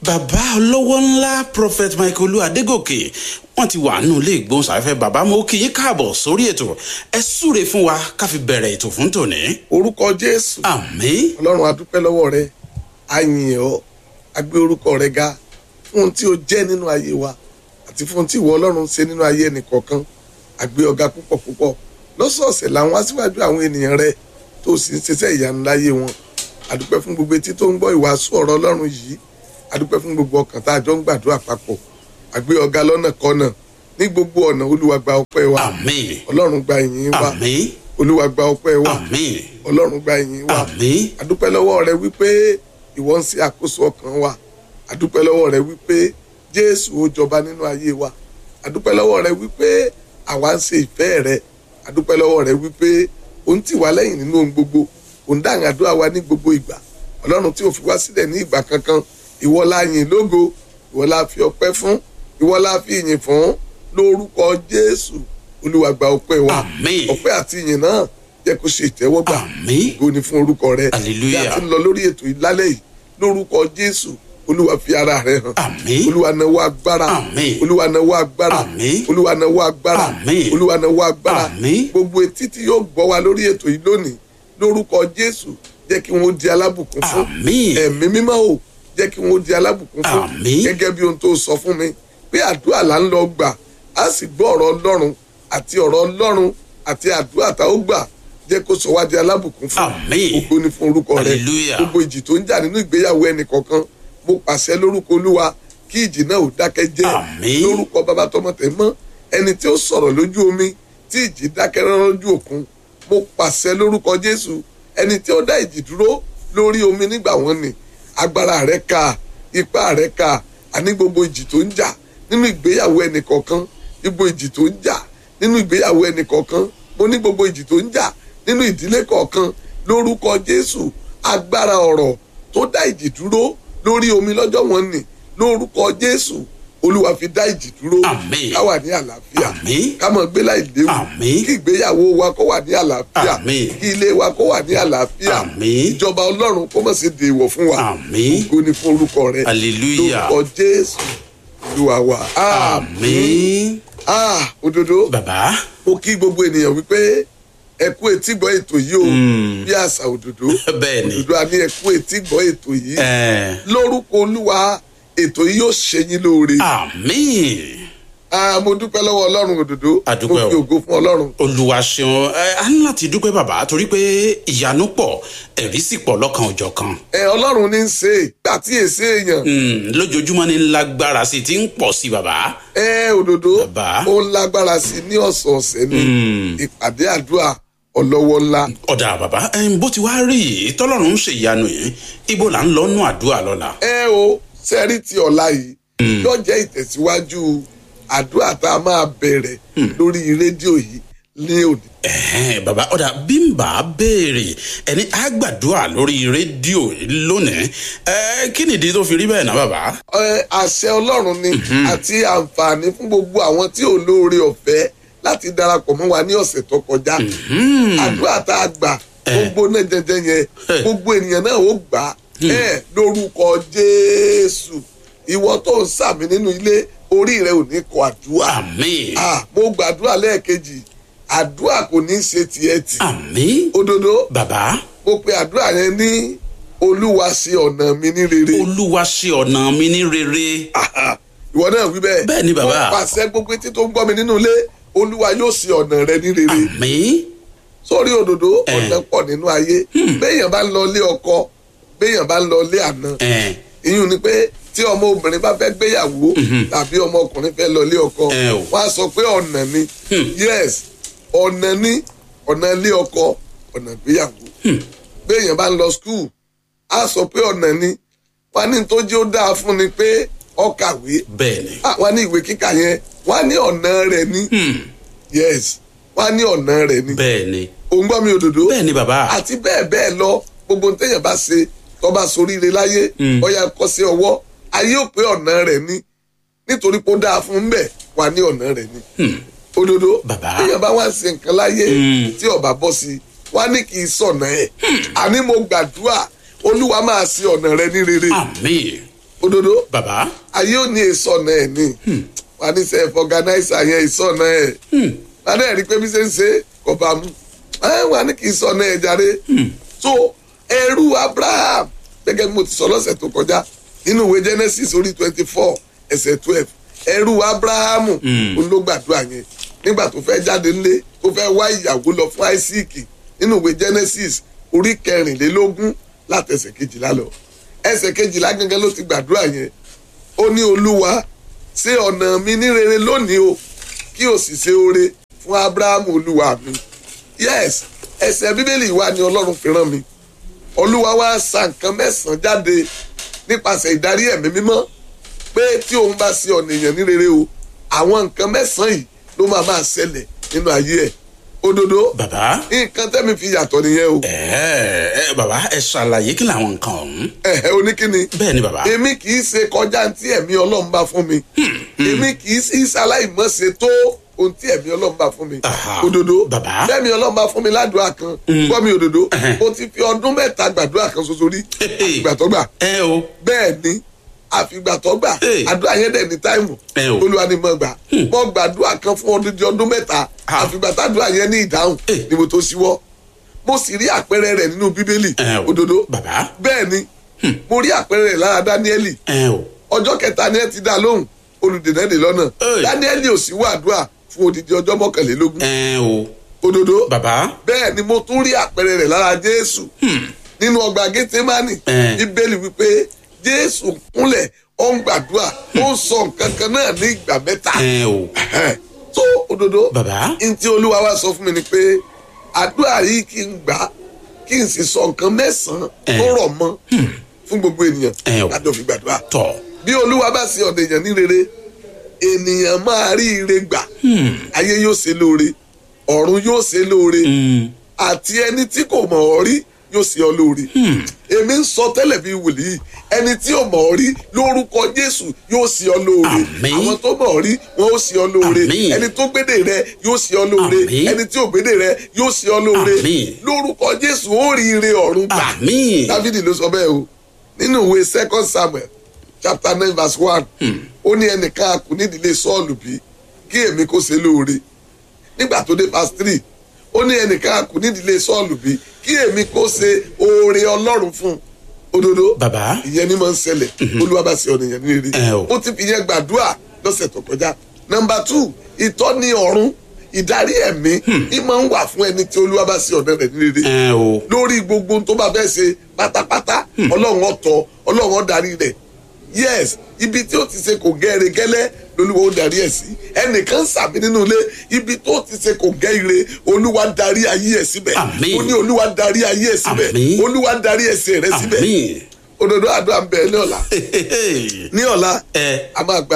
bàbá olówó ńlá prophet michael olú adégòkè wọn ti wà nínú ilé ìgbóhùnsáfẹ́fẹ́ bàbá mo kì í káàbọ̀ sórí ètò ẹ súre fún wa ká fi bẹ̀rẹ̀ ètò fún tòní. orúkọ jésù àmín ọlọ́run adúpẹ́ lọ́wọ́ rẹ àyìn ọ́ agbé orúkọ rẹ ga fún ohun tí o jẹ́ nínú ayé wa àti fún ohun tí ìwọ ọlọ́run ṣe nínú ayé ẹnìkọ̀ọ̀kan agbé ọ̀gá púpọ̀ púpọ̀ lọ́sọ̀ọ̀sẹ̀ làwọn aṣíwájú àwọn ènìyàn rẹ tó sì ń ṣiṣẹ́ ìyanu láyé wọn adúpẹ́ fún gbogbo etí tó ń gbọ́ ìwàásù ọ̀rọ̀ ọlọ́run yìí adúpẹ́ fún gbogbo ọkàn tá a jọ ń gbàdúrà papọ̀ agbé ọ̀gá lọ́nà kọ́nà ní gbogbo ọ̀nà olúwa gba ọpẹ́ wa àmín ọlọ́run gba ìyìn wa àmín olúwa gba ọpẹ́ wa àmín ọlọ́run gba ìyìn wa àmín adúpẹ́ lọ́wọ́ rẹ wípé ìwọ ń ṣe àkóso ọkàn wa adúpẹ́ lọ́wọ́ rẹ wípé jésù ó jọba nínú ayé wa adúpẹ́ lọ́wọ́ rẹ wípé àwa ń ṣe ìfẹ́ rẹ adúpẹ́ lọ́wọ́ rẹ wípé ò ń tì wá lẹ́yìn nínú ohun gbogbo ò ń dáhùn àdúrà wa ní gbogbo ìgbà ọlọ́run tí ò fi wá sílẹ̀ ní ìgbà kankan ìwọ la yìn lógo ìwọ la fi ọpẹ́ fún ìwọ la fi ìyìn fún lórúkọ jésù olúwa gba ọpẹ́ wa Àmín. ọpẹ́ àti ìyìn náà jẹ́ kó ṣe ìtẹ́wọ́gbà àmín ògo ni fún orúkọ rẹ Hallelujah. bí a ti ń lọ lórí ètò yìí lálẹ́ yìí lórúkọ jésù olúwa fi ara rẹ hàn àmín olúwa náwó agbára Àmín. olúwa náwó agbára Àmín. olúwa náwó agbára Àmín. olúwa náwó agbára Àmín. gbogbo etí tí yóò gbọ́ wa lórí ètò yìí lónìí lórúkọ jésù jẹ́ kí wọ́n di alábùkún fún àmín ẹ̀mí mímọ́ o jẹ́ kí wọ́n di alábùkún fún Àmín. gẹ́gẹ́ bí ohun tó sọ fún mi pé àdúrà là ń lọ gbà á sì gbọ́ ọ̀rọ̀ ọlọ́run àti ọ̀rọ̀ ọlọ́run àti àdúrà tá ó gbà jẹ́ kó sọ wá di alábùkún fún Àmín. ògo ni fún orúkọ rẹ Hallelujah. gbogbo ìjì tó ń jà nínú ìgbéyàwó ẹnì kọ̀ọ̀kan mo pàṣẹ lórúkọ olúwa kí ìjì náà ò dákẹ́ jẹ́ Àmín. lórúkọ bàbá tọmọ tẹ̀ mọ́ ẹni tí ó sọ̀rọ̀ lójú omi tí ìjì dákẹ́ rọ́rọ́ lójú òkun mo pàṣẹ lórúkọ jésù ẹni tí ó dá ìjì dúró lórí omi nígbà wọn ni agbára rẹ ká ipá rẹ ká àní gbogbo ìjì tó ń jà nínú ìgbéyàwó ẹnì kọ̀ọ̀kan gbogbo ìjì tó ń jà nínú ìgbéyàwó ẹnì kọ̀ọ̀kan mo ní gbogbo ìjì tó ń jà nínú ìdílé kọ̀ọ̀kan lórúkọ jésù agbára ọ̀rọ̀ tó dá ìjì dúró lórí omi lọ́jọ́ wọn ni lórúkọ jésù olúwa fi dá ìjì dúró Àmín. ká wà ní àlàáfíà Àmín. ká mọ̀ gbé láì léwu Àmín. kí ìgbéyàwó wa kó wà ní àlàáfíà Àmín. kí ilé wa kó wà ní àlàáfíà Àmín. ìjọba ọlọ́run kó mọ̀ sí dèèwọ̀ fún wa Àmín. ògo ni fún orúkọ rẹ Hallelujah. lórúkọ jésù olúwa wa àmín ah òdodo bàbá mo kí gbogbo ènìyàn wípé ẹ kú etí gbọ́ ètò yìí o bí àṣà òdodo bẹ́ẹ̀ ni òdodo a ní ẹ kú etí gbọ́ ètò yìí ẹ lórúkọ olúwa ètò yìí yóò ṣe yín lóore àmín ah mo dúpẹ́ lọ́wọ́ ọlọ́run òdodo A mo dúpẹ́ fi o. ògo fún ọlọ́run olùwà ṣeun ẹ á ní láti dúpẹ́ bàbá torí pé ìyanu pọ̀ ẹ̀rí sì pọ̀ lọ́kan òjọ̀ kan ẹ ọlọ́run ní í ṣe gbà tí èsì èèyàn lójoojúmọ́ ní lágbára sí i ti ń pọ̀ sí i bàbá ẹ òdodo Bàbá. ó ń lágbára sí i ní ọ̀sọ̀ọ̀sẹ̀ ní ìpàdé àdúrà ọlọ́wọ́ ńlá ọ̀dà bàbá ẹ, bó ti wá rí yìí tọ́lọ́run ń ṣe ìyanu yìí ibo là ń lọ nú àdúrà lọ́la ẹ o sẹ́rí ti ọ̀la yìí yóò jẹ́ ìtẹ̀síwájú àdúrà tá a máa bẹ̀rẹ̀ lórí rédíò yìí ní òní. Ẹ̀hẹ́n, bàbá ọ̀dà bí n bá béèrè ẹni á gbàdúrà lórí rédíò lónìí ẹ kí nìdí tó fi rí bẹ́ẹ̀ náà bàbá. Ẹ, àṣẹ ọlọ́run ni àti àǹfààní fún gbogbo àwọn tí ò lóore ọ̀fẹ́ láti darapọ̀ mọ́ wa ní ọ̀sẹ̀ tó kọjá àdúrà tá a gbà gbogbo náà jẹjẹ yẹn gbogbo ènìyàn náà ó gbà á ẹ lórúkọ jésù ìwọ tó ń sàmì nínú ilé orí rẹ ò ní kọ àdúrà àmín Ah, mo gbàdúrà lẹ́ẹ̀kejì àdúrà kò ní í ṣe tiẹ̀ tì àmín òdodo bàbá mo pe àdúrà yẹn ní olúwa ṣe ọ̀nà mi ní rere olúwa ṣe ọ̀nà mi ní rere. Aha, ìwọ náà wí bẹ́ẹ̀. Bẹ́ẹ̀ ni, bàbá. mo pàṣẹ gbogbo etí tó ń gbọ́ mi nínú ilé olúwa yóò ṣe ọ̀nà rẹ ní rere. àmín sórí òdòdó Eh. ọ̀nà pọ̀ nínú ayé béèyàn bá ń lọ ilé ọkọ béèyàn bá ń lọ ilé àná ẹ ìyún ni pé tí ọmọ obìnrin bá fẹ́ gbéyàwó tàbí ọmọ ọkùnrin fẹ́ lọ ilé ọkọ Eh, o. wọ́n á sọ pé ọ̀nà ni yes ọ̀nà ni ọ̀nà ilé ọkọ ọ̀nà ìgbéyàwó béèyàn bá ń lọ skul á sọ pé ọ̀nà ni wọ́n á ní tó jẹ́ ó dáa fún ni pé ó kàwé bẹ́ẹ̀ ni Ah, wọ́n ní ìwé kíkà yẹn wọ́n á ní ọ̀nà rẹ̀ ní yes wọ́n á ní ọ̀nà rẹ̀ ní bẹ́ẹ̀ ni òun gbọ́ mi òdòdó bẹ́ẹ̀ ni bàbá àti bẹ́ẹ̀ bẹ́ẹ̀ lọ gbogbo ohun téèyàn bá ṣe tó bá soríire láyé ọ̀yà kọ́ sí ọwọ́ ayé ò pé ọ̀nà rẹ̀ ní nítorí pé ó dáa fún un bẹ́ẹ̀ wà ní ọ̀nà rẹ̀ ní òdòdó Bàbá. téèyàn bá wá ń ṣe nǹkan láyé tí ọba bọ́ sí wá ní kì í sọ̀nà ẹ̀ àní mo gbàdúrà olúwa máa ṣe ọ̀nà rẹ ní rere àmín òdodo bàbá ayé ò ní èso ọ̀nà ẹ̀ ní wà ní sẹ́ fọganáísà yẹn èso ọ̀nà ẹ̀ wà ní ẹ̀rí pé bí ṣe ń ṣe kò bá mu ẹ̀ wà ní kì í sọ ọ̀nà ẹ̀ jáde so ẹrú abraham gẹ́gẹ́ bí mo ti sọ lọ́sẹ̀ tó kọjá nínú ìwé genesis orí twenty four ẹsẹ̀ twelve ẹrú abrahamu òun ló gbàdúrà yẹn nígbà tó fẹ́ jáde nílé tó fẹ́ wá ìyàwó lọ fún isaac nínú ìwé genesis orí kẹrìnlélógún látẹsẹ̀ kejìlá lọ ẹsẹ̀ kejìlá gangan ló ti gbàdúrà yẹn ó ní olúwa ṣe ọ̀nà mi ní rere lónìí o kí o sì ṣe oore fún abrahamu olúwa mi yes ẹsẹ̀ bíbélì wa ni ọlọ́run fi rán mi olúwa wá sa nǹkan mẹ́sàn-án jáde nípasẹ̀ ìdarí ẹ̀mí mímọ́ pé tí òun bá ṣe ọ̀nà èèyàn ní rere o àwọn nǹkan mẹ́sàn-án yìí ló máa máa ṣẹlẹ̀ nínú ayé ẹ̀ òdodo bàbá nǹkan tẹ́mi fi yàtọ̀ nìyẹn o ẹ ẹ bàbá ẹ ṣàlàyé kí làwọn nǹkan ọ̀hún. ẹ̀hẹ́ oníkíni bẹ́ẹ̀ ni bàbá. èmi kì í ṣe kọjá tí ẹ̀mí ọlọ́run bá fún mi èmi kì í sí ṣaláìmọ̀ṣe tó ohun tí ẹ̀mí ọlọ́run bá fún mi Aha. òdodo Bàbá. bẹ́ẹ̀mi ọlọ́run bá fún mi ládùúgbà kan gbọ́ mi òdodo Ẹhẹ́n. mo ti fi ọdún mẹ́ta gbàdúrà kan ṣoṣo rí àfìgbàtọ́gbà ẹ o bẹ́ẹ̀ ni àfìgbàtọ́gbà Hey. àdúrà yẹn dẹ̀ ní táìmù Ẹ o. olúwa ni mo gbà mo gbàdúrà kan fún ọdún di ọdún mẹ́ta Ah. àfìgbàtàdúrà yẹn ní ìdáhùn Hey. ni mo tó ṣíwọ́ mo sì rí àpẹẹrẹ rẹ̀ nínú bíbélì ẹ o òdodo bàbá bẹ́ẹ̀ ni mo rí àpẹẹrẹ rẹ̀ lára dáníẹ́lì ẹ o ọjọ́ kẹta ni ẹ ti dá lóhùn olùdènà dè lọ́nà Hey. dáníẹ́lì ò sí wàdúrà fún odidi ọjọ́ mọ́kànlélógún ẹ o òdodo bàbá bẹ́ẹ̀ ni mo tún rí àpẹẹrẹ rẹ̀ lára jésù nínú ọgbà gẹ́tẹ́mánì Eh. bíbélì wípé jésù kúnlẹ̀ ó ń gbàdúrà ó ń sọ nǹkan kan náà ní ìgbà mẹ́ta ẹ o tó òdodo bàbá ntí olúwa wa sọ fún mi ni pé àdúrà yìí kí n gbà kí n sì sọ nǹkan mẹ́sàn-án Eh. tó rọ̀ mọ́ fún gbogbo ènìyàn Eh o. lájọ fi gbàdúrà tọ bí olúwa bá ṣe ọ̀dọ̀ èèyàn ní rere ènìyàn máa rí ire gbà ayé yóò ṣe lóore ọ̀run yóò ṣe lóore àti ẹni tí kò mọ̀ ọ́ rí yóò ṣe ọ́ lóore èmi ń sọ tẹ́lẹ̀ bí wòlíì ẹni tí ò mọ̀ ọ́ rí lórúkọ jésù yóò ṣe ọ́ lóore Àmín. àwọn tó mọ̀ ọ́ rí wọn ó ṣe ọ́ lóore Àmín. ẹni tó gbédè rẹ yóò ṣe ọ́ lóore Àmín. ẹni tí ò gbédè rẹ yóò ṣe ọ́ lóore Àmín. lórúkọ jésù ó rí ire ọ̀run gbà àmín dávidi ló sọ bẹ́ẹ̀ o nínú ìwé second samuel chapter nine verse one ó ní ẹnìkan a kù nídìílé sọ́ọ̀lù bí kí èmi kó ṣe lóore nígbà tó dé verse three ó ní ẹnìkan a kù nídìílé sọ́ọ̀lù bí kí èmi kó ṣe oore ọlọ́run fún un òdodo bàbá ìyẹn ni máa ń ṣẹlẹ̀ olúwa bá ṣe ọ̀nà ìyẹn ní rere Ẹ o. ó ti fi yẹn gbàdúrà lọ́sẹ̀ tó kọjá nọmba two ìtọ́ni ọ̀run ìdarí ẹ̀mí ní máa ń wà fún ẹni tí olúwa bá ṣe ọ̀nà rẹ̀ ní rere ẹ o lórí gbogbo ohun tó bá fẹ́ ṣe pátápátá ọlọ́run ọ̀tọ̀ ọlọ́run ọ̀darí rẹ̀ yes ibi tí ó ti ṣe kò gẹ́rẹ́ gẹ́lẹ́ lolúwa ó darí ẹ̀ sí ẹnìkan sàmì nínú ilé ibi tó ti ṣe kò gẹ́ ire olúwa darí ayé ẹ̀ síbẹ̀ Àmín. ó ní olúwa darí ayé ẹ̀ síbẹ̀ Àmín. olúwa darí ẹsẹ̀ rẹ̀ síbẹ̀ àmín òdodo àdúrà ń bẹ ní ọ̀la ní ọ̀la ẹ a máa gba